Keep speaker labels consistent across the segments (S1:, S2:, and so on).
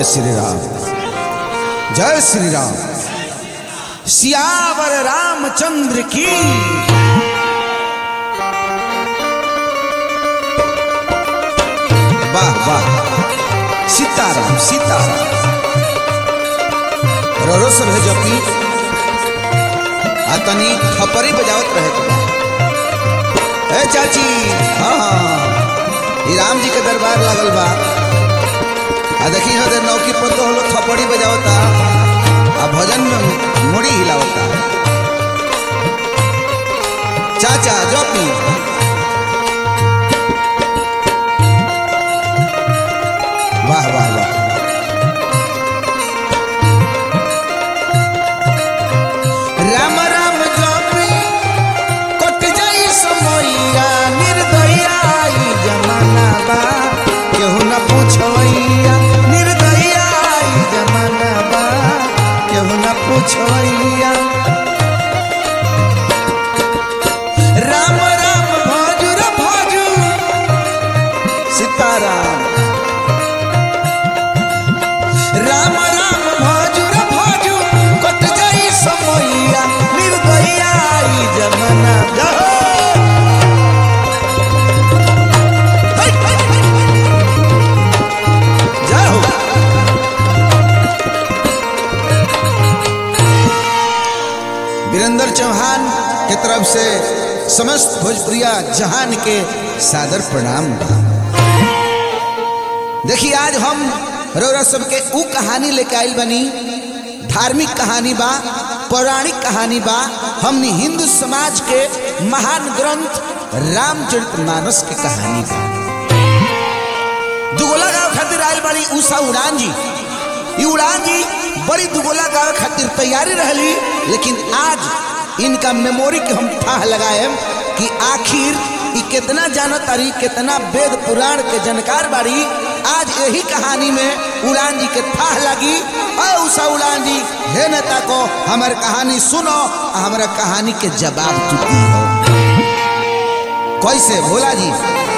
S1: श्री राम जय श्री राम सियावर रामचंद्र की वाह वाह सीताराम सीताराम रोरो सब है जपी आ तनी थपरी बजावत रहे के बा ए चाची हाँ हाँ ई राम जी के दरबार लागल बा आ देखी हो दे नौकी पर तो लोग थपड़ी बजावता आ भजन में मुड़ी हिलावता चाचा जपी वाह वाह वाह राम राम जपी कट जाई समैया निर्दया ई जमाना बा केहू न पूछैया निर्दया ई जमाना बा केहू न पूछैया राम राम भजू रे भजू सीताराम राम राम भजू रे भजू कट जाई समैया निर्दया ई जमाना जहो hey, hey, जय हो वीरेंद्र चौहान के तरफ से समस्त भोजपुरिया जहान के सादर प्रणाम बा देखिए आज हम रौरा सबके ऊ कहानी लेके आइल बनी धार्मिक कहानी बा पौराणिक कहानी बा हमनी हिंदू समाज के महान ग्रंथ रामचरितमानस के कहानी बा दुगोला गाँव खातिर आयल बड़ी उषा उड़ान जी ई उड़ान जी बड़ी दुगोला गाँव खातिर तैयारी रहली लेकिन आज इनका मेमोरी के हम ठाह लगाए कि आखिर ई कितना जानत तारी कितना वेद पुराण के जानकार बाड़ी आज यही कहानी में उड़ान जी के ठाह लगी और उषा उड़ान जी हे नेता को हमार कहानी सुनो और हमारा कहानी के जवाब तू दी हो कैसे भोला जी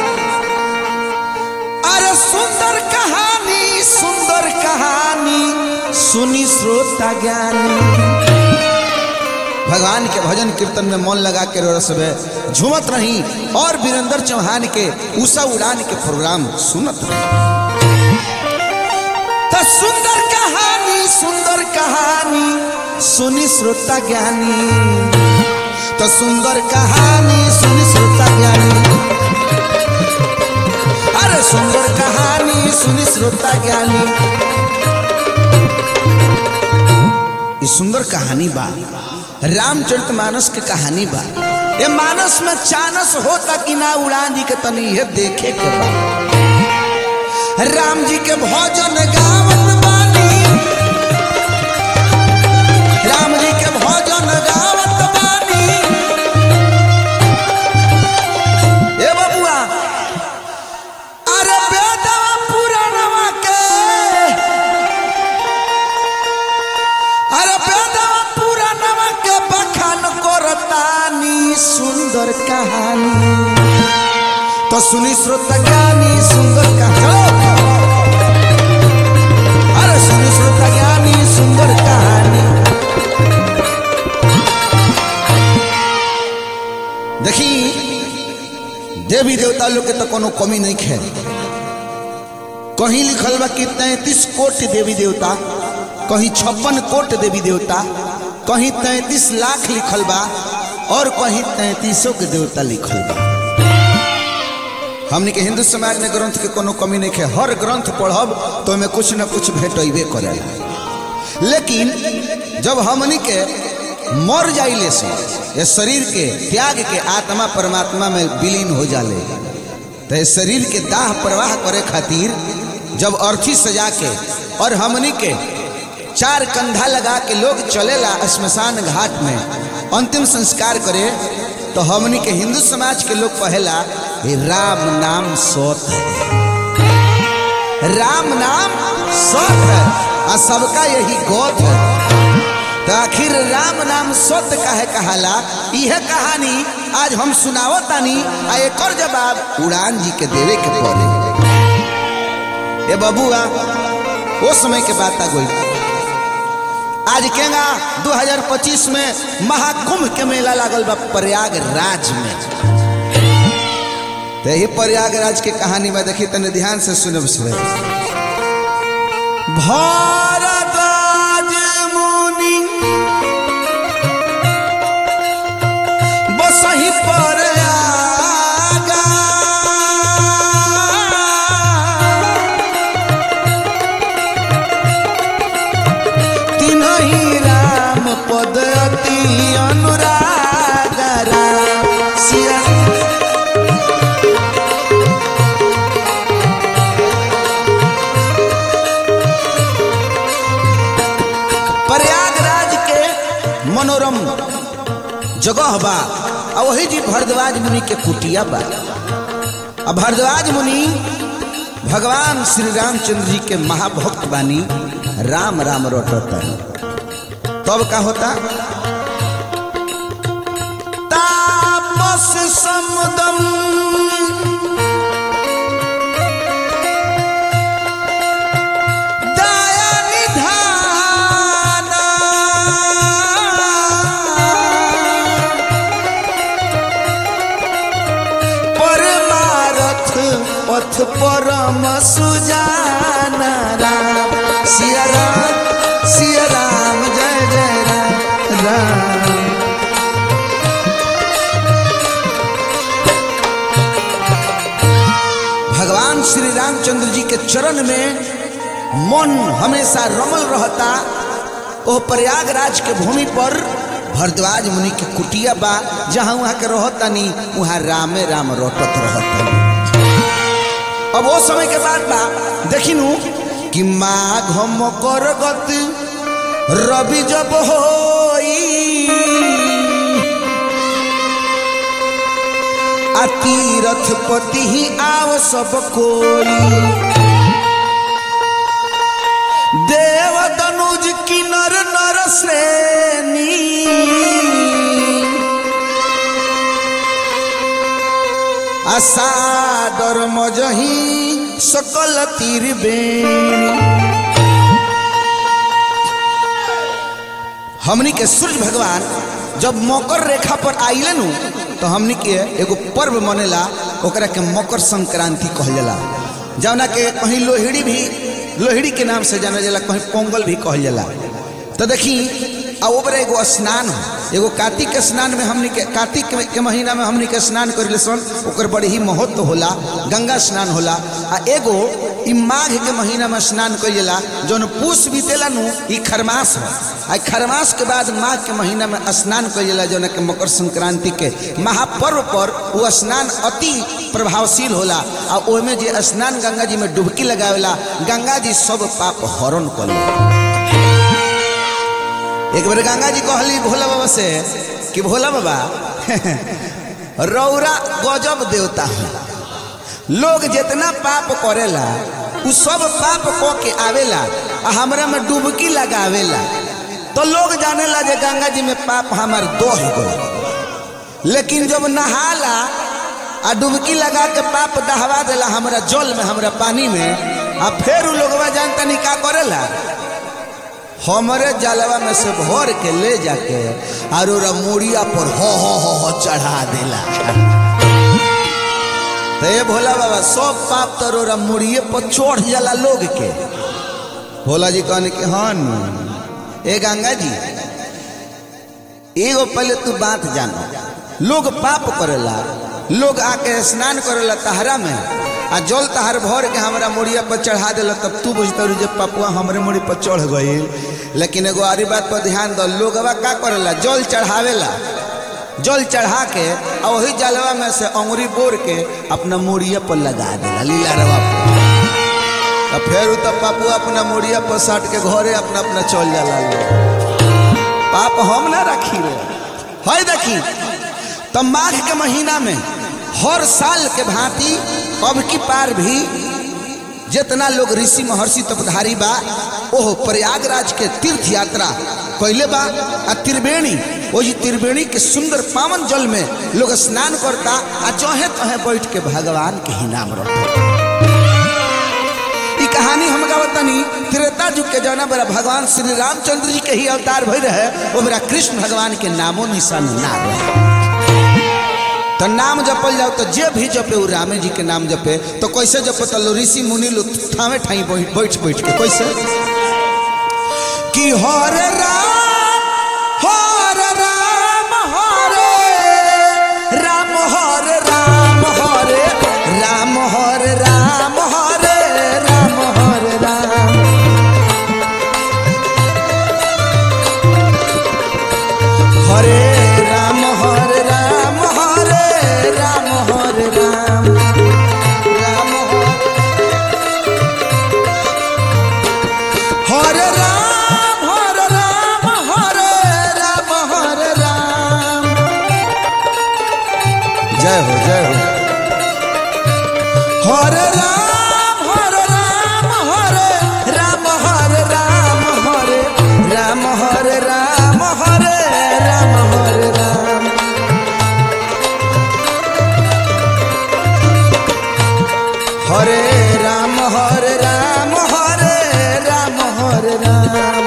S1: अरे सुंदर कहानी सुंदर कहानी सुनी श्रोता ज्ञानी भगवान के भजन कीर्तन में मन लगा के रोरा सबे झूमत रही और वीरेंद्र चौहान के उषा उड़ान के प्रोग्राम सुनत रही तो सुंदर कहानी सुंदर कहानी सुनी श्रोता ज्ञानी तो सुंदर कहानी सुनी श्रोता ज्ञानी अरे सुंदर कहानी सुनी श्रोता ज्ञानी ये सुंदर कहानी बा रामचरित मानस के कहानी बा ये मानस में चानस होता कि ना उड़ान जी के तनी ये देखे के बा राम जी के भजन गावत बानी राम जी के भजन गावत बानी ए बबुआ अरे बेदवा पुराणवा के अरे बेदवा पुराणवा के बखान करतानी सुंदर कहानी तो सुनी श्रोता ज्ञानी सुंदर कहानी अरे सुनी श्रोता ज्ञानी सुंदर कहानी देखी देवी देवता लोग के तो कोनो कमी नहीं है कहीं लिखल बा कि तैतीस कोट देवी देवता कहीं छप्पन कोट देवी देवता कहीं तैतीस लाख लिखल बा और कहीं तैतीसों के देवता लिखल बा हमने के हिंदू समाज में ग्रंथ के कोनो कमी नहीं है हर ग्रंथ पढ़ब तो हमें कुछ न कुछ भेटबे करेला लेकिन जब हमनी के मर जाइले से ये शरीर के त्याग के आत्मा परमात्मा में विलीन हो जाले तो ये शरीर के दाह प्रवाह करे खातिर जब अर्थी सजा के और हमनी के चार कंधा लगा के लोग चलेला श्मशान घाट में अंतिम संस्कार करे तो हमनी के हिंदू समाज के लोग कहेला "हे राम नाम सौत है राम नाम सौत है और सबका यही गोत है तो आखिर राम नाम सत्य काहे कहाला यह कहानी आज हम सुनावतानी आ एकर जवाब उड़ान जी के देवे के पड़े ए बबुआ वो समय के बात आ गई आज केगा 2025 में महाकुंभ के मेला लागल बा प्रयागराज में तो यही प्रयागराज के कहानी में देखी तने ध्यान से सुनब से भारद्वाज मुनि बसही पर आगा तिनहि राम पद अति अनुराग राम सिया प्रयागराज के मनोरम जगह बा आ वही जी भरद्वाज मुनि के कुटिया बा आ भरद्वाज मुनि भगवान श्री रामचंद्र जी के महाभक्त बानी राम राम रोटता तब का होता तापस समुदम दया निधाना परमारथ पथ परम सुजाना राम सिया राम सिया राम जय जय राम राम भगवान श्री रामचंद्र जी के चरण में मन हमेशा रमल रहता ओ प्रयागराज के भूमि पर भरद्वाज मुनि के कुटिया बा जहाँ वहाँ के रहतनी वहाँ रामे राम रोटत रहतनी अब वो समय के बाद बा देखिनु कि माघ मकर गति रवि जब होई आ तीरथ पति ही आव सब कोई देव दनुज किनर नर श्रेणी असादर मजही सकल तीर हमनी के सूर्य भगवान जब मकर रेखा पर आइले नु तो हमनी के एगो पर्व मनेला ओकरा के मकर संक्रांति कहल जाला जौना के कहीं लोहड़ी भी लोहड़ी के नाम से जाना जाला कहीं पोंगल भी कहल जाला तो देखी आ ओबरे एगो स्नान हो एगो कार्तिक के स्नान में हमनी के कार्तिक के- के महीना में हमनी के स्नान करिले सन ओकर बड़े ही महत्व होला गंगा स्नान होला आ एगो ई माघ के महीना में स्नान कइला जौन पूस बीतेला नु ई खरमास हो आ ई खरमास के बाद माघ के महीना में स्नान कइला जौन के मकर संक्रांति के महापर्व पर वो स्नान अति प्रभावशील होला आ ओमे जे स्नान गंगा जी में डुबकी लगावेला गंगा जी सब पाप हरण कर एक बार गंगा जी कहली भोला बाबा से कि भोला बाबा रौरा गजब देवता है लोग जितना पाप करेला उ सब पाप क के आवेला आ हमरा में डुबकी लगावेला तो लोग जानेला जे गंगा जी में पाप हमार दोह गई लेकिन जब नहाला आ डुबकी लगा के पाप दहवा देला हमरा जल में हमरा पानी में आ फिर उ लोगवा जानता नहीं का करेला हमरे जलवा में से भर के ले जाके और ओरा मुड़िया पर हो हो हो हो चढ़ा देला तो ये भोला बाबा सब पाप तो रोरा मुड़िए पर चढ़ जाला लोग के भोला जी कहने के हन ए गंगा जी एगो पहले तू बात जानो लोग पाप करेला लोग आके स्नान करेला तहरा में आ जल तहार भर के हमरा मुड़िया पर चढ़ा देला तब तू बुझता जे पपुआ हमरे मुड़ी पर चढ़ गई लेकिन एगो आरी बात पर ध्यान दो लोगवा का करेला जल चढ़ावेला जल चढ़ा के आ वही जलवा में से अंगुरी बोर के अपना मुड़िया पर लगा देला लीला रवा पर आ फिर उ तब पापू अपना मुड़िया पर साट के घरे अपना अपना चल जाला लोग पाप हम ना रखी रे है देखी तब माघ के महीना में हर साल के भांति अब की पार भी जितना लोग ऋषि महर्षि तपधारी बा ओह प्रयागराज के तीर्थ यात्रा कैले बा आ त्रिवेणी ओ जी त्रिवेणी के सुंदर पावन जल में लोग स्नान करता आ चौहे तहे बैठ के भगवान के ही नाम रखता ई कहानी हम बतानी त्रेता युग के जौना बेरा भगवान श्री रामचंद्र जी के ही अवतार भई रहे वो बेरा कृष्ण भगवान के नामो निशान ना रहे तो नाम जपल जाओ तो जे भी जपे वो रामे जी के नाम जपे तो कैसे जपे तो ऋषि मुनि लोग ठावे ठाई बैठ बैठ बैठ के कैसे कि हरे राम हरे राम हरे राम हरे राम हरे राम हरे राम हरे राम हरे राम हरे राम हरे राम हरे राम हरे राम राम हरे राम हरे राम हरे राम हरे राम जय हो जय हो हरे राम हरे राम हरे राम हरे राम हरे राम हरे राम हरे राम हरे राम हरे राम हरे राम हरे राम हरे राम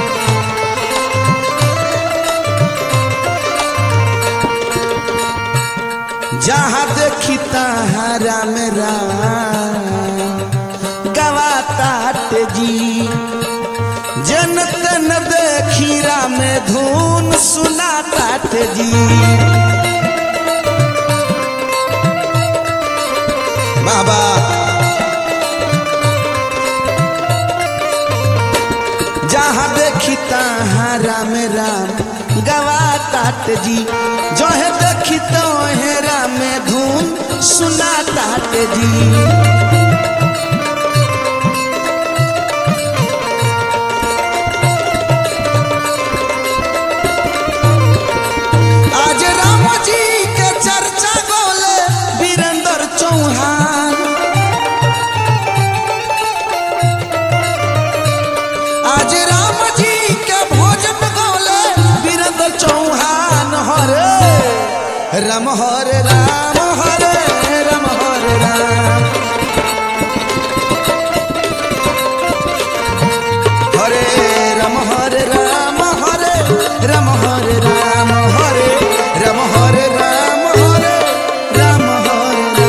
S1: जहाँ देखी तहाँ राम राम गवाता जी जन तन देखी राम धुन सुनाता जी बाबा जहाँ देखी तहाँ राम राम गवाता जी जो है देखी तो है राम धुन सुनाता जी आज राम जी के चर्चा गोले वीरेंद्र चौहान आज राम जी के भोजन गोले वीरेंद्र चौहान हरे राम हरे राम हरे राम हरे राम हरे राम हरे राम हरे राम हरे राम हरे राम हरे राम हरे राम हरे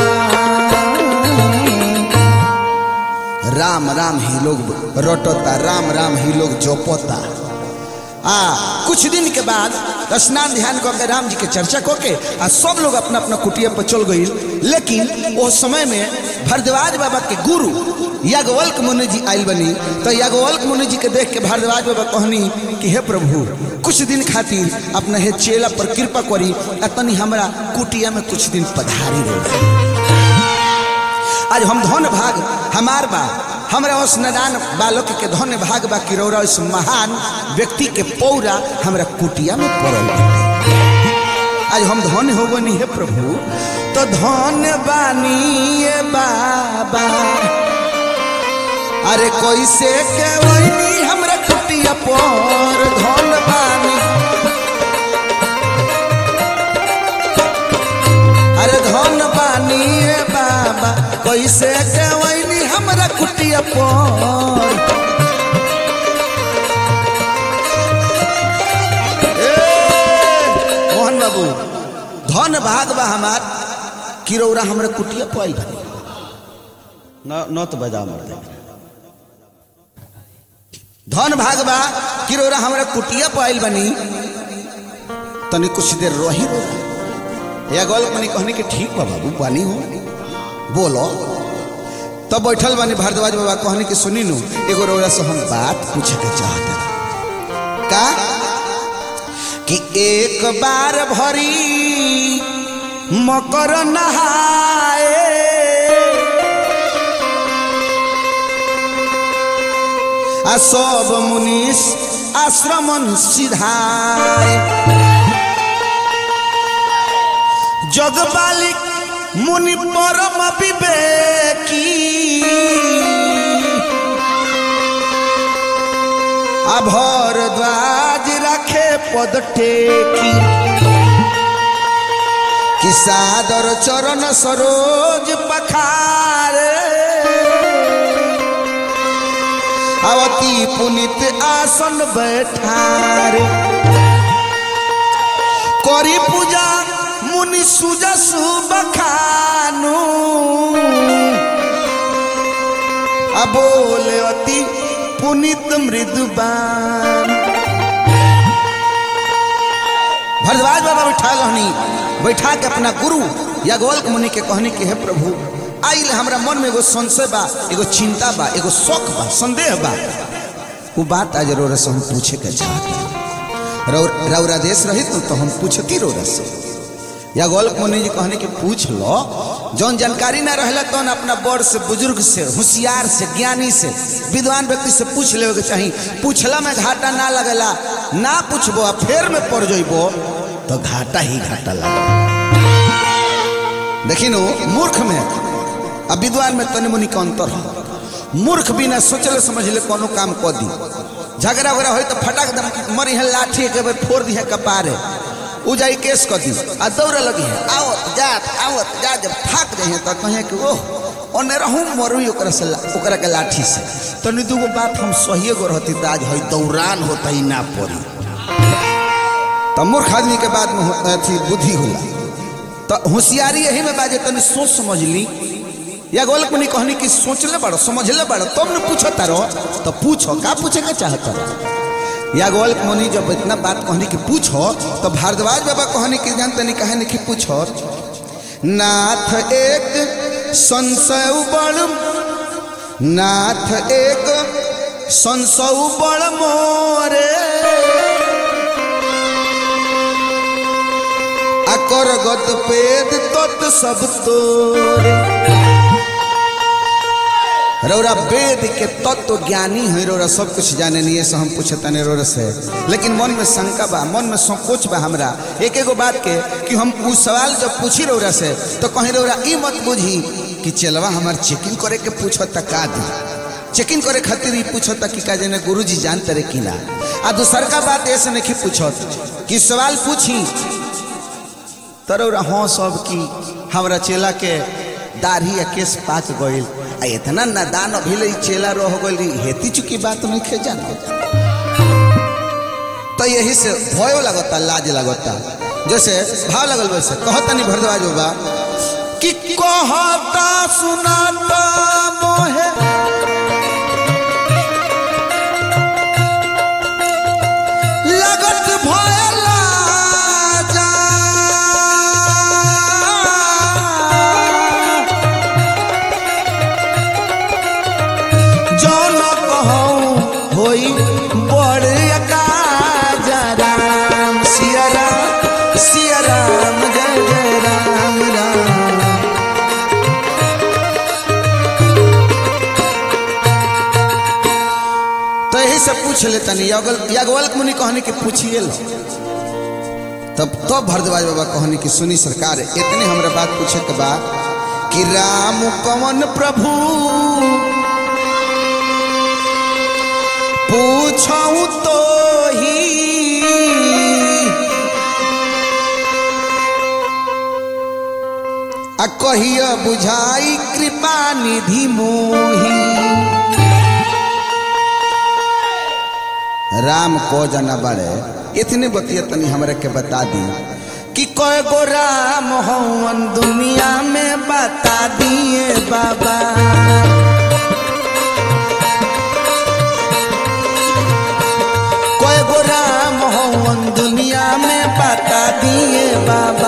S1: राम राम राम ही लोग रटता राम राम ही लोग जोपता आ कुछ दिन के बाद स्नान ध्यान कऽ के राम जी के चर्चा कऽ के आ सब लोग अपना अपना कुटिया पर चल गई लेकिन वो समय में भरद्वाज बाबा के गुरु याज्ञवल्क मुनि जी आयल बनी तो याज्ञवल्क मुनि जी के देख के भरद्वाज बाबा कहनी कि हे प्रभु कुछ दिन खातिर अपना हे चेला पर कृपा करी आ तनी हमरा कुटिया में कुछ दिन पधारी रहे आज हम धन भाग हमार बा हमरा उस नदान बालक के धन भाग बा किरौरा उस महान व्यक्ति के पौरा हमरा कुटिया में पड़ल बा। आज हम धन हो बनी है प्रभु तो धन बानी ये बाबा अरे कैसे के वही हमरा कुटिया पर धन बानी अरे धन बानी ए बाबा कैसे के वही हमरा कुटिया पर ए, मोहन बाबू धन भाग बा हमार किरौरा हमरा कुटिया पर आई न न तो बजा मर दे धन भाग बा किरौरा हमरा कुटिया पर आइल बनी तनी कुछ देर रही रही या गोल मनी कहने कि ठीक बा बाबू पानी हो बोलो तब बैठल बानी भारद्वाज बाबा कहने कि सुनी नु एगो रौरा से हम बात पूछे के चाहत का कि एक बार भरी मकर नहाए आ सब मुनीस आश्रमन सिधाए जगबालिक मुनि परम विवेकी अभर द्वाज रखे पद टेकी कि सादर चरण सरोज पखारे अवती पुनित आसन बैठारे करी पूजा मुनि सुजसु बखानु अबोले अति पुनित मृदुबान भरद्वाज बाबा बैठा रहनी बैठा के अपना गुरु या गोल्क मुनि के कहनी के हे प्रभु आइल हमरा मन में एगो संशय बा एगो चिंता बा एगो शौक बा संदेह बा वो बात आज रोरा से हम पूछे के चाहते रौ- रौरा देश रहित न तो हम पूछती रोरा से या गोल्क मुनि जी कहने के पूछ लो जौन जानकारी ना रहला तो अपना बड़ से बुजुर्ग से होशियार से ज्ञानी से विद्वान व्यक्ति से पूछ लेवे के चाही पूछला में घाटा ना लगेला ना पूछबो आ फेर में पड़ जइबो तो घाटा ही घाटा लगे देखी नो मूर्ख में आ विद्वान में तनि मुनि के अंतर है मूर्ख बिना सोचले समझले कोनो काम कर दी झगड़ा वगड़ा हो तो फटाक दम मरी है लाठी के बेर फोड़ दी है कपारे उ जाई केस कर दी आ दौड़ लगी है आवत जात आवत जा जब थाक जाए हैं तो कहे कि ओह ओने रहूं मरू ओकरा से ला- ओकरा के लाठी से तनी दूगो बात हम सही गो रहती तो आज है दौरान होता ही ना पड़ी तो मूर्ख आदमी के बाद में हो- अथी बुद्धि होला तो होशियारी यही में बाजे तनी सोच समझ ली या गोलक मुनि कहनी कि सोचले बड़ो समझले बड़ो तब न पूछो तारो तो पूछो का पूछे के चाहता या गोलक मुनि जब इतना बात कहनी कि पूछो तो भारद्वाज बाबा कहनी कि जानते नहीं कहे नहीं कि पूछो नाथ एक संशय बड़ नाथ एक संशय बड़ मोरे अकर गत पेद तत् सब तोरे रौरा वेद के तत्व ज्ञानी है रौरा सब कुछ जाने नहीं है से हम पूछता नहीं रौरा से लेकिन मन में शंका बा मन में संकोच बा हमरा एक एगो बात के कि हम उस सवाल जब पूछी रौरा से तो कहीं रौरा ई मत बुझी कि चलवा हमार चेकिंग करे के पूछो त का दी चेकिंग करे खातिर ही पूछो त कि का जने गुरु जी जानते रे कि ना आ दूसर का बात ऐसे नहीं पूछो कि सवाल पूछी तरौरा हाँ सब की हमरा चेला के दाढ़ी या केस पाक गइल आ इतना नादान अभी ले चेला रह गइल हेती चुकी बात नहीं खे जाना तो यही से भयो लगता लाज लगता जैसे भाव लगल वैसे कहता नहीं भरद्वाज बाबा कि कहता सुनाता मोहे लगत भयला जा जौन कहूँ होई बड़ अकाज राम सिया राम सिया राम जय जय राम राम तो यही से पूछ ले तनी यागल यागवल मुनि कहनी कि पूछिए लो तब तो भरद्वाज बाबा कहनी कि सुनी सरकार इतने हमरा बात पूछे के बा कि राम कवन प्रभु पूछऊ तो ही आ कहिया बुझाई कृपा निधि मोही राम को जना बड़े इतने बतिया तनी हमरा के बता दी कि कय गो राम हवन दुनिया में बता दिए बाबा कय गो राम हवन दुनिया में बता दिए बाबा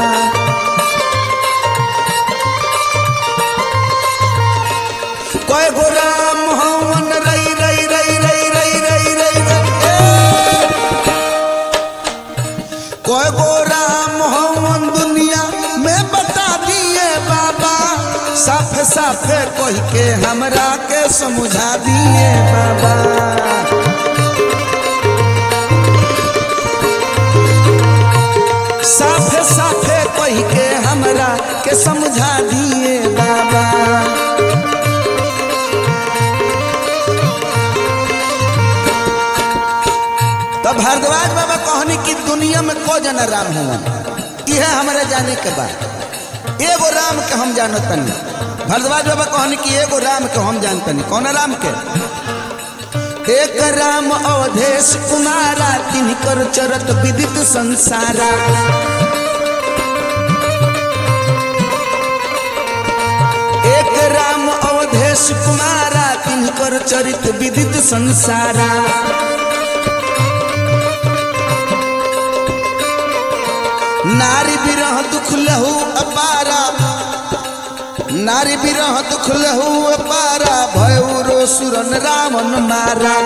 S1: कय गो राम हवन रई रई रई रई रई रई रई रई ए! कय गो राम हवन दुनिया में बता दिए बाबा साफ साफ कह के हमरा के समझा दिए बाबा साफ साफ कह के हमरा के समझा दिए बाबा तो भारद्वाज बाबा कहनी कि दुनिया में को जना राम हुआ यह हमारे जाने के बाद एगो राम के हम जानत तनी भारद्वाज बाबा कहनी कि एगो राम के हम जानतनी कौन राम के एक राम अवधेश कुमारा तिनकर चरत विदित संसारा एक राम अवधेश कुमारा तिनकर चरित विदित संसारा नारी विरह दुख लहू अपारा नारी विरह दुख लहू अपारा भयरो सुरन रावण मारा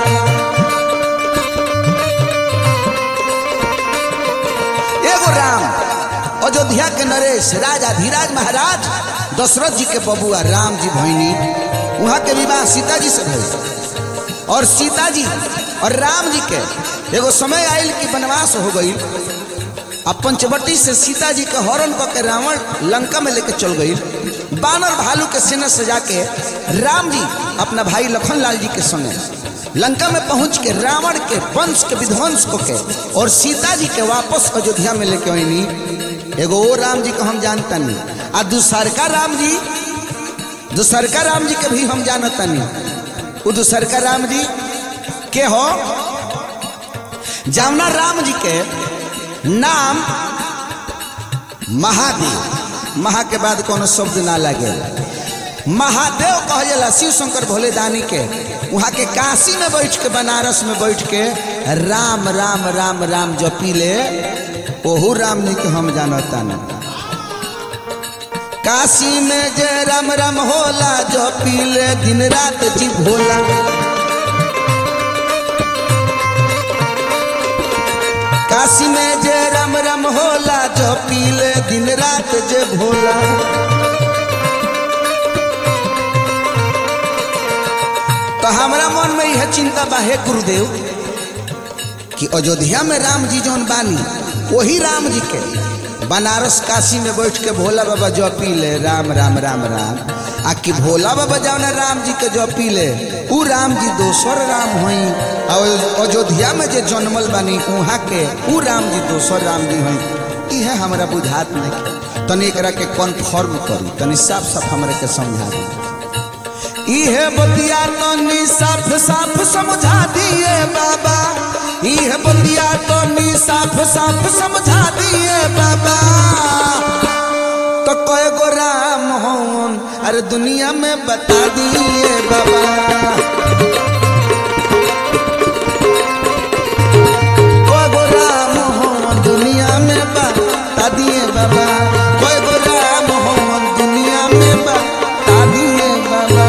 S1: एगो राम अयोध्या के नरेश राजा धीराज महाराज दशरथ जी के बबुआ राम जी भैनी वहाँ के विवाह सीता जी से भइल और सीता जी और राम जी के एगो समय आयल कि वनवास हो गई अब पंचवटी से सीता जी के हरण क के रावण लंका में लेके चल गई बानर भालू के सेना सजा के राम जी अपना भाई लखन लाल जी के संगे लंका में पहुंच के रावण के वंश के विध्वंस को के और सीता जी के वापस अयोध्या में लेके आईनी एगो वो राम जी को हम जानता नहीं आ दूसरका राम जी दूसरका राम जी के भी हम जानता नहीं वो दूसरका राम जी के हो जावना राम जी के नाम महादेव महा के बाद कोनो शब्द ना लगे महादेव कह जाला शिव शंकर भोले दानी के वहाँ के काशी में बैठ के बनारस में बैठ के राम राम राम राम जपी ले ओहू राम जी के हम जानता ना काशी में जे राम राम होला जपी ले दिन रात जी भोला काशी में जे राम राम होला जो पीले दिन रात जे भोला तो हमारा मन में यह चिंता बा हे गुरुदेव कि अयोध्या में राम जी जौन बानी वही राम जी के बनारस काशी में बैठ के भोला बाबा जो पीले राम राम राम राम आ कि भोला बाबा जौन राम जी के जो पीले उ राम जी दोसर राम हई और अयोध्या में जे जन्मल बानी वहाँ के उ राम जी दोसर राम जी हई इहे हमरा बुझात नहीं तनी एकरा के कन्फर्म करी तनी साफ साफ हमरा के समझा दी इहे बतिया तनी साफ साफ समझा दिए बाबा इहे बतिया तनी साफ साफ समझा दिए बाबा तो कय गो राम होन अरे दुनिया में बता दिए बाबा कय गो राम होन दुनिया में बता दिए बाबा कय गो राम होन दुनिया में बता दिए बाबा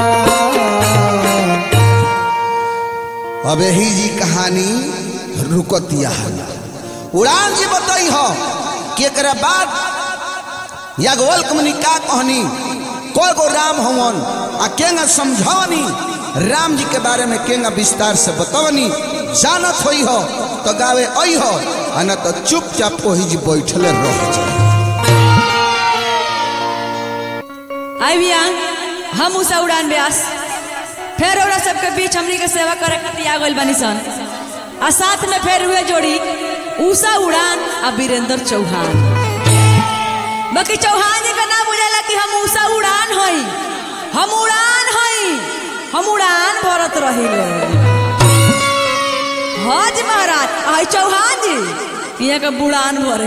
S1: अब यही जी कहानी रुकतिया उड़ान जी बताई हो कि एक बाद याज्ञवल्क मुनि का कहनी कोई गो राम हवन आ केंगा समझावनी राम जी के बारे में केंगा विस्तार से बतवनी जानत होई हो तो गावे आई हो आ न तो चुपचाप वही जी बैठले रह जाए
S2: आई भैया हम उषा उड़ान व्यास फिर ओरा सबके बीच हमनी के सेवा करे खातिर आ गइल बानी सन आ साथ में फिर हुए जोड़ी उषा उड़ान आ वीरेंद्र चौहान बाकी चौहान जी का नाम बुझाला कि हम उषा उड़ान हई हम उड़ान हई हम उड़ान भरत रहिले हज महाराज आई चौहान जी यहाँ का बुड़ान भरे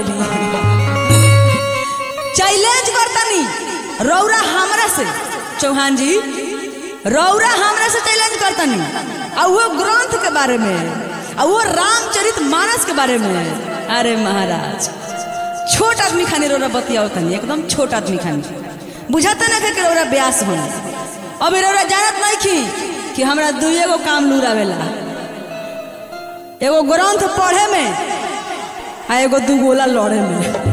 S2: चैलेंज करतनी रौरा हमरा से चौहान जी रौरा हमरा से चैलेंज करतनी आ वो ग्रंथ के बारे में आ वो रामचरित मानस के बारे में अरे महाराज छोट आदमी खानी रौरा बतियाओ तनी एकदम छोट आदमी खानी बुझाता ना कि रौरा ब्यास हो अभी रौरा जानत नहीं की कि हमरा दुइये गो काम लूरावेला एगो ग्रंथ पढ़े में आ एगो दुगोला लड़े में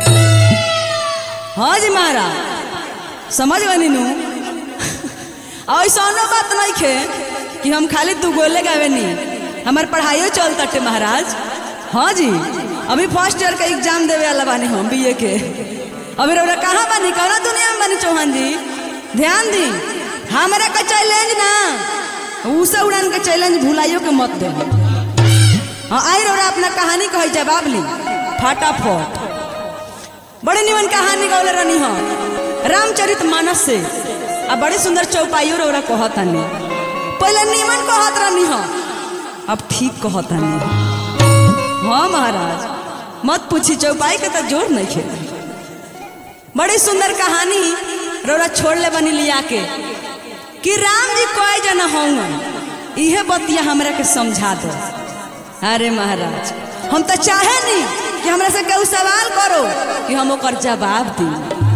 S2: हाँ जी महाराज समझ गनी नू ऐसा बात नहीं खे कि हम खाली दू गोले गावे नहीं हमार पढ़ाइयो चल तटे महाराज हाँ जी अभी फर्स्ट ईयर का एग्जाम देवे वाला बानी हम बीए के अभी रौरा कहाँ बानी कौना दुनिया में बानी चौहान जी ध्यान दी हमारा का चैलेंज ना उषा उड़ान का चैलेंज भुलाइयो के मत दे हाँ आई रौरा अपना कहानी कही जवाब ली फटाफट बड़े निमन कहानी गौले रहनी हो रामचरित मानस से आ बड़े सुंदर चौपाइयो रौरा कहतानी पहले नीमन कहत रहनी हो अब ठीक कहत नहीं हाँ महाराज मत पूछी चौपाई के तो जोर नहीं खेल बड़ी सुंदर कहानी रोरा छोड़ ले बनी लिया के कि राम जी कोई जन होंगे इहे बतिया हमरा के समझा दो अरे महाराज हम तो चाहे नहीं कि हमरा से केहू सवाल करो कि हम ओकर जवाब दी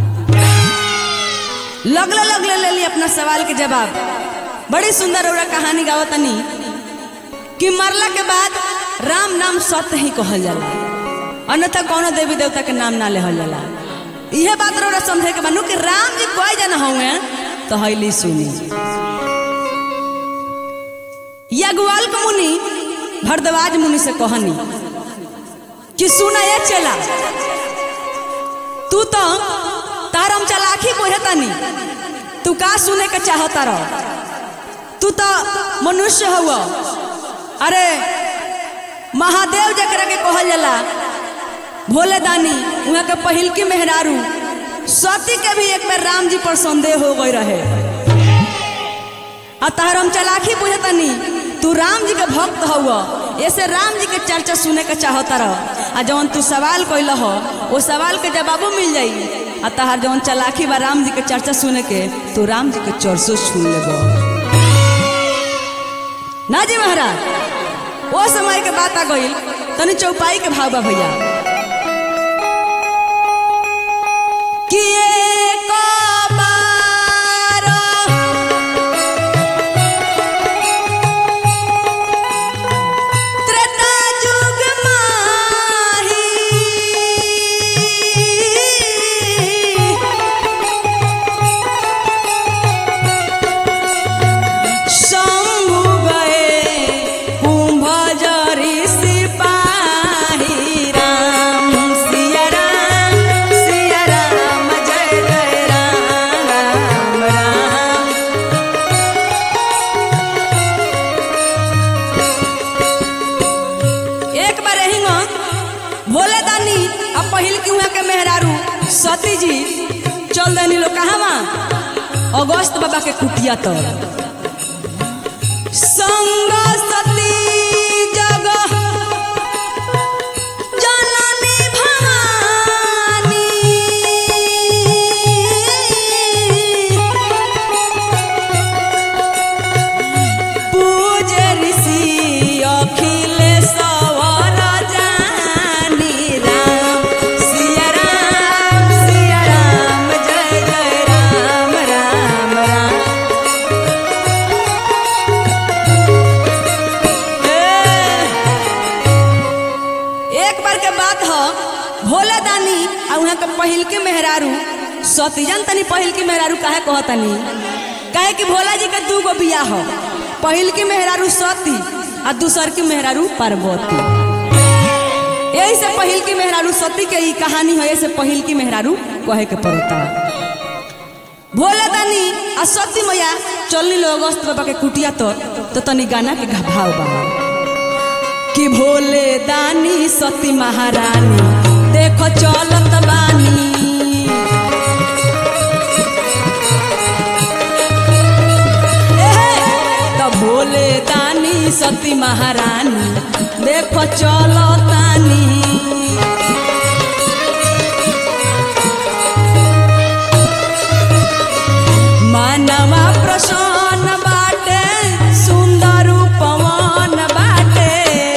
S2: लगले लगले ले ली अपना सवाल के जवाब बड़ी सुंदर ओरा कहानी गावतनी कि मरला के बाद राम नाम सत्य ही कहल जाला अन्यथा कोनो देवी देवता के नाम ना लेहल जाला इहे बात रौरा समझे के बनू कि राम जी कोई जन हुए तो हैली सुनी यज्ञवाल के मुनि भरद्वाज मुनि से कहनी कि सुना ये चला तू तो तारम चलाखी बोहतानी तू का सुने के चाहता रह तू तो मनुष्य हुआ अरे महादेव जकरा के कहल जाला भोले दानी वहाँ के पहिल की मेहरारू सती के भी एक बार राम जी पर संदेह हो गई रहे आ तहर हम चलाखी बुझतनी तू राम जी के भक्त हुआ ऐसे राम जी के चर्चा सुने के चाहता रह आ जवन तू सवाल कैल हो वो सवाल के जवाबो मिल जाई आ तहार जवन चलाखी बा राम जी के चर्चा सुने के तू राम जी के चर्चो सुन लेबो ना जी महाराज वो समय के बात आ गई तनी चौपाई के भाव बा भैया कि एक बार त्रेता जुग माही शंभु गए कुंभजरी सिपाही राम सिया राम सिया राम जय जय राम राम राम एक बार यही भोले दानी अब पहिल की वहाँ के मेहरारू सती जी चल देनी लोग कहाँ अगस्त बाबा के कुटिया तर संग सती जग जननी भवानी पूज ऋषि अखिलेश्वर जानी राम सिया राम सिया राम जय जय राम राम राम ए, एक बार के बात ह भोले दानी आ वहाँ के पहिल के मेहरारू सतीजन तनी पहिल की मेहरारू काहे कहतनी काहे कि भोला जी के दू गो बिया हो पहिल की मेहरारू सती आ दूसर की मेहरारू पार्वती यही से पहिल की मेहरारू सती के ई कहानी है से पहिल की मेहरारू कहे के पड़ता भोले दानी आ सती मैया चलनी लो अगस्त बाबा के कुटिया तो तो तनी गाना के भाव बा कि भोले दानी सती महारानी देखो चलत बानी एहे, त भोले दानी सती महारानी देखो चलतानी मानवा प्रसन्न बाटे सुंदर पवन बाटे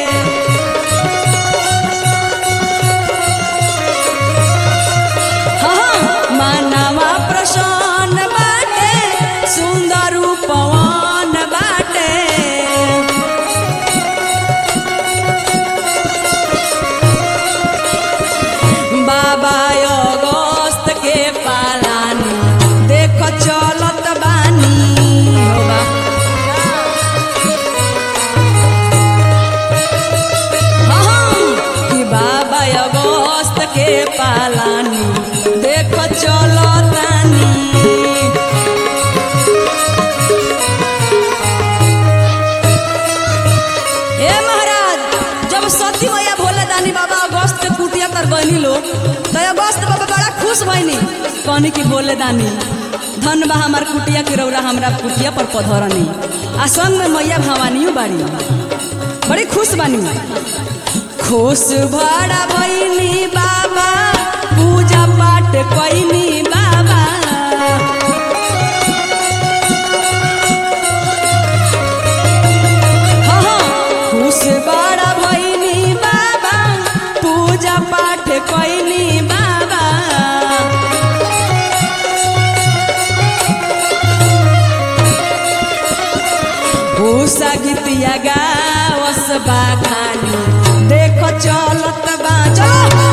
S2: हाँ, मानवा प्रसन्न बाटे सुंदर पवन बाटे बाबा अगस्त के पालानी देखो चलत बानी हो बा हाँ, कि बाबा अगस्त के पालानी देखो चलतानी ए महाराज जब सती मैया भोले दानी बाबा अगस्त के कुटिया तर बनी लो तो अगस्त बाबा बड़ा खुश खुश भइनी कहनी कि बोले दानी धन बा हमार कुटिया के रौरा हमरा कुटिया पर पधरनी आ संग में मैया भवानियो बाड़ी बड़ी खुश बानी खुश भरा भइनी बाबा पूजा पाठ कैनी बाबा हाँ, हाँ, खुश बड़ा भइनी बाबा पूजा पाठ कैनी बाबा भूसा गीतिया गावस बा खानी देखो चलत बा चलो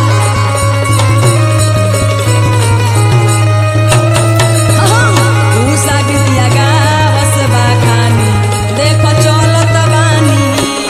S2: भूसा गीतिया गावस बा खानी देखो चलत बानी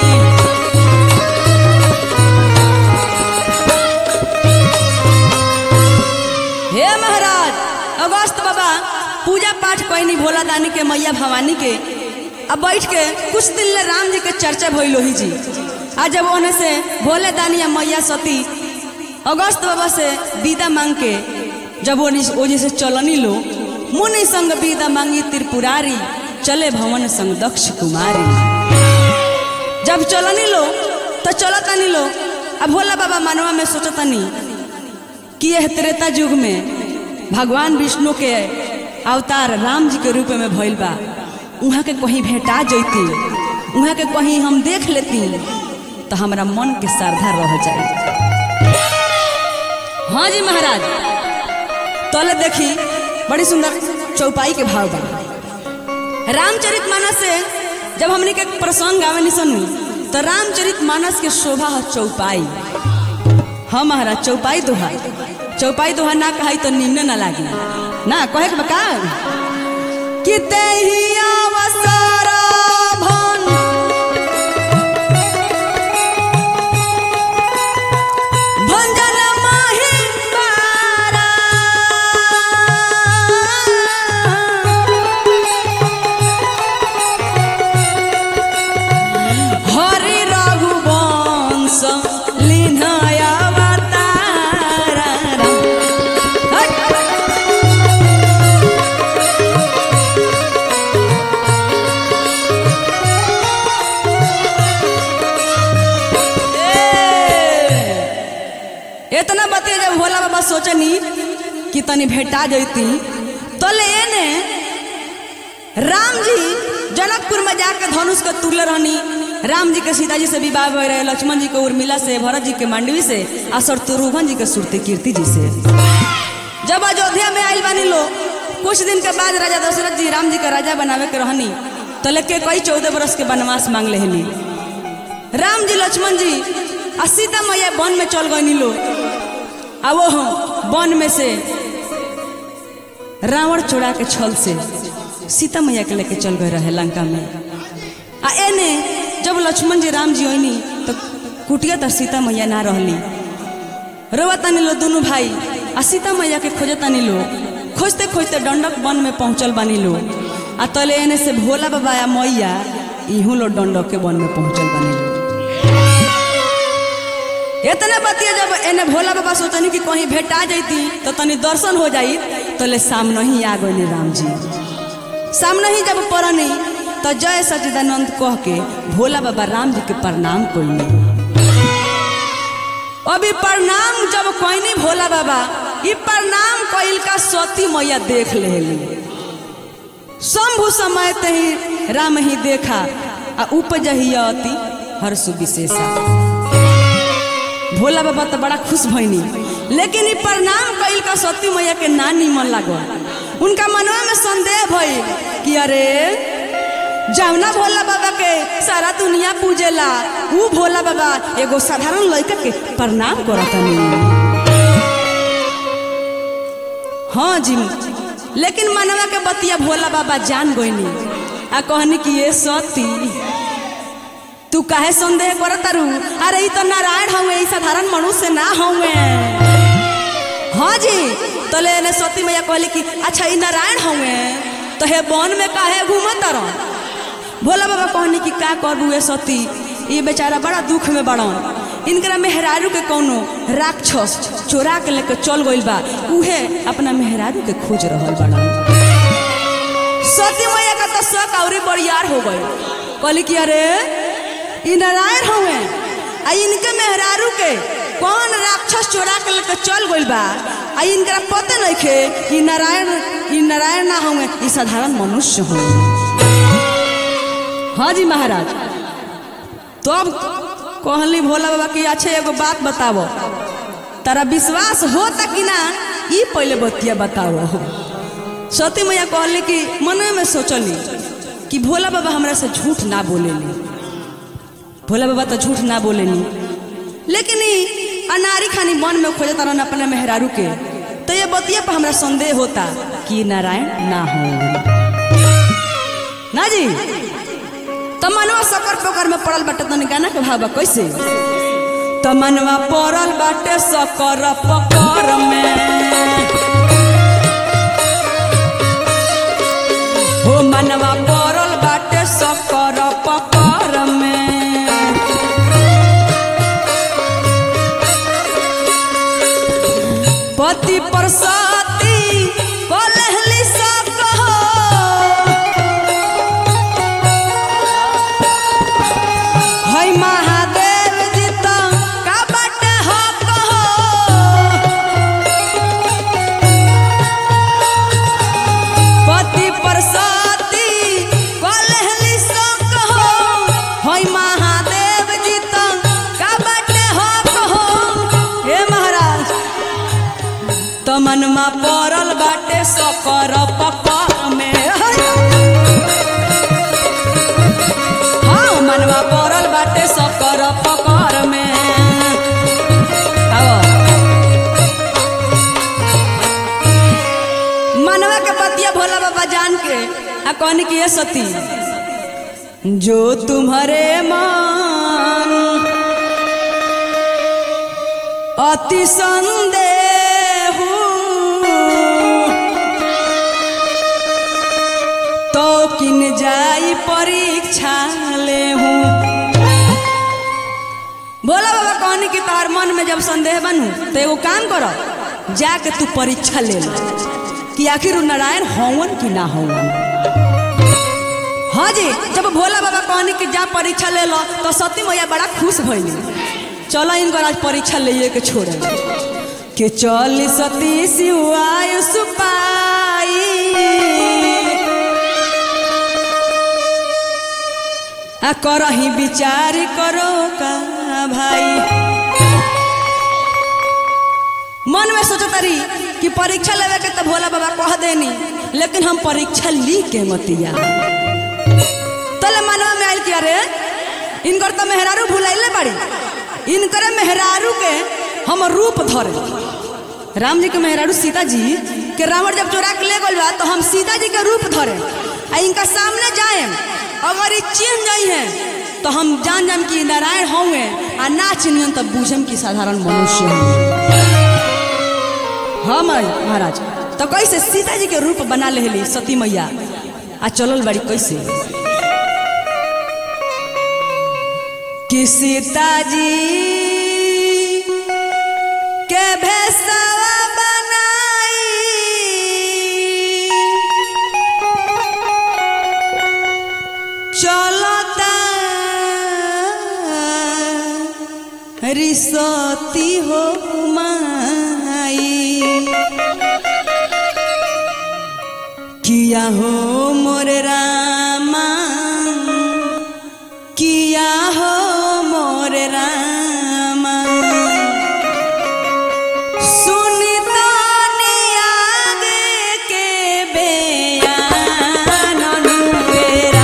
S2: हे महाराज अगस्त बाबा पूजा पाठ कैनी भोला दानी के मैया भवानी के अब बैठ के कुछ दिन ले राम जी के चर्चा भइल ही जी आज जब ओने से भोले दानी या मैया सती अगस्त बाबा से विदा मांग के जब ओनी ओजे से चलनी लो मुनि संग विदा मांगी त्रिपुरारी चले भवन संग दक्ष कुमारी जब चलनी लो तो चलतनी लो अब भोला बाबा मानवा में सोचतनी कि यह त्रेता युग में भगवान विष्णु के अवतार राम जी के रूप में भइल बा उहाँ के कहीं भेटा जैती उहाँ के कहीं हम देख लेती तो हमारा मन के श्रद्धा रह जाए हाँ जी महाराज तले देखी बड़ी सुंदर चौपाई के भाव बा रामचरित मानस से जब हमने के प्रसंग गावे नहीं सुनी तो रामचरित मानस के शोभा है चौपाई हाँ महाराज चौपाई दोहा चौपाई दोहा ना कहाई तो निम्न ना लागी ना कहे के बका कि तेही अवसर भन भंजन माही बारा हरि रघुवंश लीनय अवतार इतना बतिया जब भोला बाबा सोचनी कि तनी भेटा जैती तो ले ने राम जी जनकपुर में जाके धनुष के तुले रहनी राम जी के सीता जी से विवाह हो रहे लक्ष्मण जी के उर्मिला से भरत जी के मांडवी से और शत्रुघ्न जी के सुरती कीर्ति जी से जब अयोध्या में आयल बानी लो कुछ दिन के बाद राजा दशरथ जी राम जी के राजा बनावे के रहनी तो लेके कई चौदह बरस के वनवास मांग लेनी राम जी लक्ष्मण जी आ सीता मैया वन में चल गई लो आ वो हम वन में से रावण चोरा के छल से सीता मैया के लेके चल गए रहे लंका में आ एने जब लक्ष्मण जी राम जी ओनी तो कुटिया तर सीता मैया ना रहली रोवा तानी लो दोनों भाई आ सीता मैया के खोजे तानी लो खोजते खोजते डंडक वन में पहुंचल बानी लो आ तले एने से भोला बाबा या मैया इहू लो डंडक के वन में पहुंचल बानी लो इतने बतिया जब एने भोला बाबा सोचनी कि कहीं भेटा जैती तो तनी दर्शन हो जाई तो ले सामने ही आ गई राम जी सामने ही जब पड़नी तो जय सचिदानंद कह के भोला बाबा राम जी के प्रणाम कोई अभी प्रणाम जब कोई भोला बाबा ई प्रणाम कइल का सती मैया देख लेली शंभु समय तही राम ही देखा आ उपजही अति हर्ष विशेषा भोला बाबा तो बड़ा खुश भइनी लेकिन ई प्रणाम कइल का सती मैया के ना निमन लागल उनका मनवा में संदेह भइल कि अरे जमुना भोला बाबा के सारा दुनिया पूजेला ऊ भोला बाबा एगो साधारण लड़का के प्रणाम करतनी हाँ जी लेकिन मनवा के बतिया भोला बाबा जान गोइनी आ कहनी कि ये सती तू काहे संदेह करत तारू अरे ई तो नारायण हवे ई साधारण मनुष्य ना हवे हाँ जी तले ने सती मैया कहली कि अच्छा ई नारायण हवे तो हे वन में काहे घूमत रह भोला बाबा कहनी कि का करू ए सती ई बेचारा बड़ा दुख में बड़न इनकरा मेहरारू के कौनो राक्षस चोरा के लेके चल गइल बा उहे अपना मेहरारू के खोज रहल बड़ा सती मैया का तो शक औरी बरियार हो गई कहली कि अरे ई नारायण हवे आ इनके मेहरारू के कौन राक्षस चोरा के लेके चल गइल बा आ इनकरा पते नइखे ई नारायण ई नारायण ना हवे ई साधारण मनुष्य हवे हाँ जी महाराज तब कहली भोला बाबा की अच्छे एगो बात बतावो तारा विश्वास होता कि ना ई पहले बतिया बताओ सती मैया कहली कि मन में सोचली कि भोला बाबा हमरा से झूठ ना बोलेली भोला बाबा तो झूठ ना बोलेनी लेकिन ई अनारी खानी मन में खोजे तरन अपने मेहरारू के तो ये बतिया पर हमरा संदेह होता कि नारायण ना हो ना जी तमनवा सकर पकर में पड़ल बाटे तनी गाना के भावा कैसे तमनवा पड़ल बाटे सकर पकर में हो मनवा पड़ल बाटे सकर पकर में पति परसाती कलहली सब कहो हई महादेव जी तो का बाटे हो कहो पति परसाती कलहली सो कहो हई महादेव जी तो का बाटे हो कहो हे महाराज तो मनमा पड़ल बाटे सकर पकर में हाँ मनवा पड़ल बाटे सकर पकर में आओ मनवा के पतिया भोला बाबा जान के आ कहनी कि ये सती जो तुम्हारे मान अति संदेह तो किन जाई परीक्षा ले हूँ बोला बाबा कहनी कि तार मन में जब संदेह बनू तो एगो काम करो जाके तू परीक्षा ले लो कि आखिर उ नारायण हवन कि ना हवन हाँ जी जब भोला बाबा कहनी कि जा परीक्षा ले लो तो सती मैया बड़ा खुश भइली चलो इनकर आज परीक्षा ले के छोड़े कि चल सती शिवाय सुपाई आ करही विचार करो का भाई मन में सोचो तारी कि परीक्षा लेवे के तो भोला बाबा कह देनी लेकिन हम परीक्षा ली के मतिया तले मनवा में आयल कि अरे इनकर तो मेहरारू भुलाइले बड़ी इनकर मेहरारू के हम रूप धरे राम जी के मेहरारू सीता जी के रावण जब चोरा के ले गल बा तो हम सीता जी के रूप धरे आ इनका सामने जाए अगर ये चिन्ह जाई है तो हम जान जान कि नारायण होंगे आ ना चिन्हन तब बूझम कि साधारण मनुष्य हैं हाँ माई महाराज तो कैसे सीता जी के रूप बना लेली सती मैया आ चलल बड़ी कैसे कि सीता जी के भेसवा बनाई चलता रिसती हो माई किया हो मोरे रामा किया हो मोरे रामा सुनी तो आगे के बेयान अनुवेरा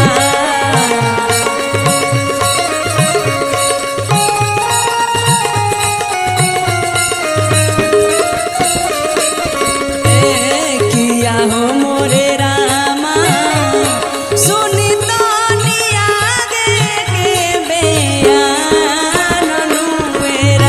S2: ए किया हो मोरे रामा सुनी तो आगे के बेयान अनुवेरा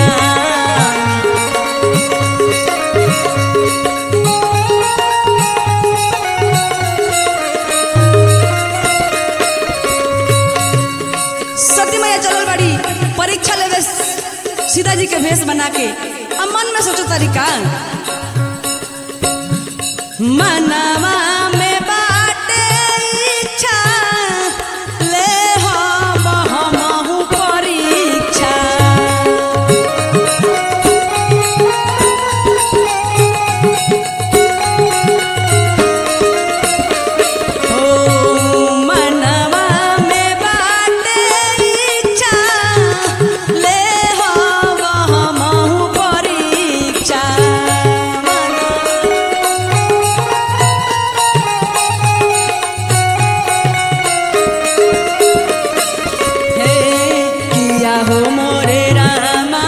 S2: सती मैया चलल बाड़ी परीक्षा लेवे सीता जी के भेष बना के अब मन में सोचो तरीका मनवा में बाटे इच्छा ले हम हमहु परीक्षा ओ मनवा में बाटे इच्छा ले हम हमहु परीक्षा हे किया हो मोरे रामा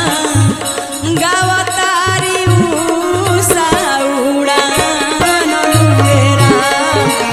S2: गावतारी उषा उड़ान लुए रामा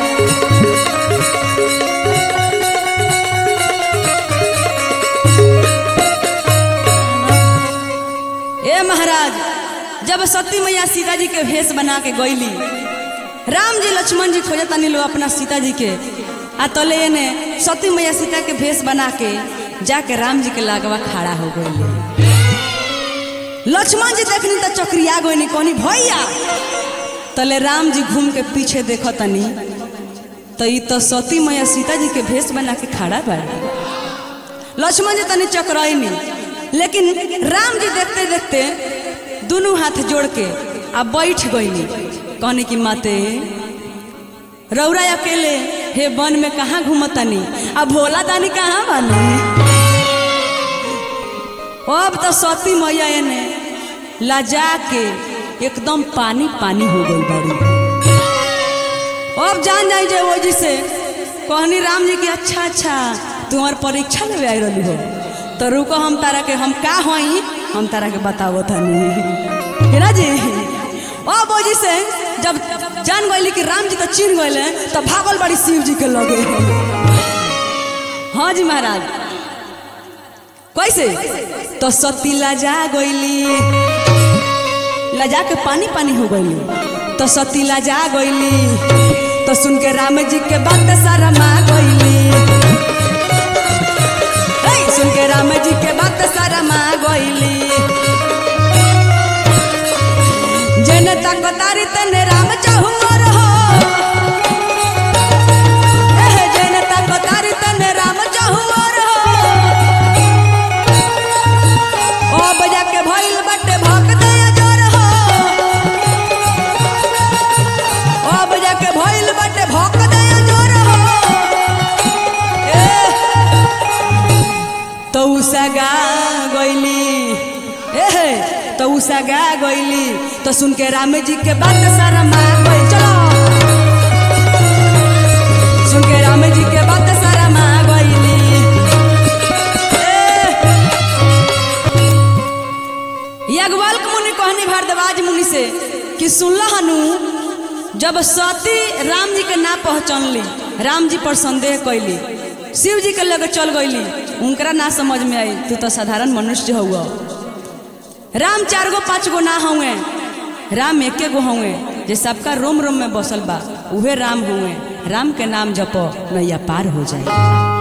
S2: ए महाराज जब सती मैया सीता जी के भेष बना के गईली राम जी लक्ष्मण जी खोजत तनी लो अपना सीता जी के आ तले ने सती मैया सीता के भेष बना के जाके राम जी के लागवा खड़ा हो गई लक्ष्मण जी देखनी तो चक्रिया गई कहनी भैया तले राम जी घूम के पीछे देखो तनी तो ई तो सती मैया सीता जी के भेष बना के खड़ा बा लक्ष्मण जी तनी चकराइनी लेकिन राम जी देखते देखते दोनों हाथ जोड़ के आ बैठ गईनी कहने की माते रौरा अकेले हे वन में कहाँ घूमतनी आ भोला दानी कहाँ बानी अब तो सती मैया ने लजा के एकदम पानी पानी हो गई बड़ी अब जान जाई जे वो जी से कहनी राम जी की अच्छा अच्छा तुम्हार परीक्षा लेवे आई रही हो तो रुको हम तारा के हम का होई हम तारा के बतावो तनी है ना जी अब वो जी से जब जान गईली कि राम जी तो चीन गए तो भागल बड़ी शिव जी के लगे हाँ जी महाराज कैसे तो सती लजा गईली लजा के पानी पानी हो गईली तो सती लजा गईली तो सुन के राम जी के बात सारा मा गईली हे, सुन के राम जी के बात सारा मा गईली जन तक तारी तने राम चाहू मोर हो एह, जन तक तारी तने राम चाहू मोर हो ओ बजा के भइल बटे भक दया जोर हो ओ बजा के भइल बटे भक दया जोर हो ए तो सगा गइली ए तो सगा गइली तो सुन के राम जी के बात सारा मान गई चलो सुन के राम जी के बात सारा मान गइली ए याज्ञवल्क मुनि कहनी भारद्वाज मुनि से कि सुनल हनु जब सती राम जी के ना पहचानली राम जी पर संदेह कैली शिव जी के लगे चल गईली उनकरा ना समझ में आई तू तो साधारण मनुष्य हुआ राम चार गो पाँच गो ना हुए राम एके गो हुए जे सबका रोम रोम में बसल बा उहे राम हुए राम के नाम जपो नैया पार हो जाए